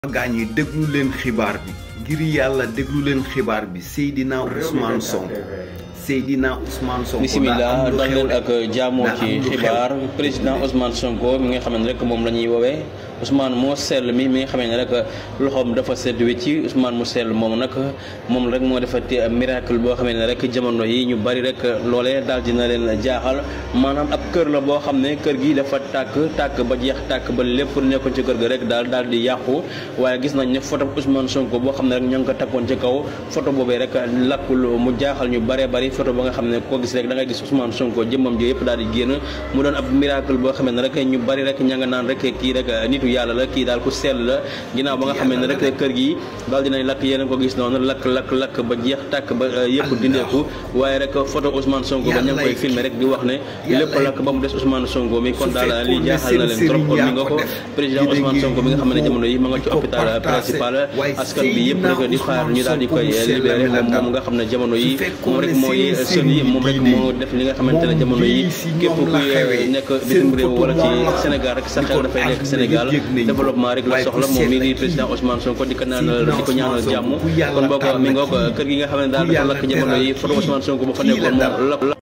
gaañ yi déglu leen xibaar bi ngir yàlla déglu leen xibaar bi Seydina Ousmane Sonko Seydina Ousmane Sonko bisimilah dal leen ak jaamoo ci xibaar président Ousmane Sonko mi nga xam ne rek moom la ñuy woowee Ousmane moo sell mi mi nga xam ne rek loxoom dafa sedd wi ci Ousmane mu sell moom nag moom rek moo defati miracle boo xam ne rek jamono yi ñu bari rek loolee daal dina leen jaaxal maanaam ab kër la boo xam ne kër gi dafa tàkk tàkk ba jeex tàkk ba lépp nekkoon ci kër ga rek daal daal di yàqu waaye gis nañ ne photo Ousmane Sonko boo xam ne rek ñoo ngi ko takkoon ci kaw photo boobee rek lakkul mu jaaxal ñu bare bari photo ba nga xam ne koo gis rek da ngay gis Ousmane Sonko jëmmam ji yëpp daal di génn mu doon ab miracle boo xam ne rek ñu bari rek ña nga naan rek kii rek nitu yàlla la kii daal ku sell la ginnaaw ba nga xam ne rek kër gi daal dinañ lakk yéen ko gis noonu lakk lakk lakk ba jeex tàkk ba yëpp dindeeku waaye rek photo Ousmane Sonko ba ña ngi koy filmer rek di wax ne lépp lakk ba mu des Ousmane Sonko mi kon daal li jaaxal na leen trop kon mi nga ko président Ousmane Sonko mi nga xam ne jamono yi ma nga ci hôpital principal askan bi yëpp rek di xaar ñu daal di koy libéré moom moom nga xam ne jamono yi moom rek mooy sën yi moom rek moo def li nga xamante ne jamono yi képp kuy nekk bitim réew wala ci Sénégal rek sa xel dafay nekk Sénégal développement rek la soxla moom mii di président Ousmane Sonko di ko ñaanal di ko ñaanal jàmm kon boo ko mi nga ko kër gi nga xam ne daal dafa lakk jamono yi photo Ousmane Sonko ba fa nekkoon moom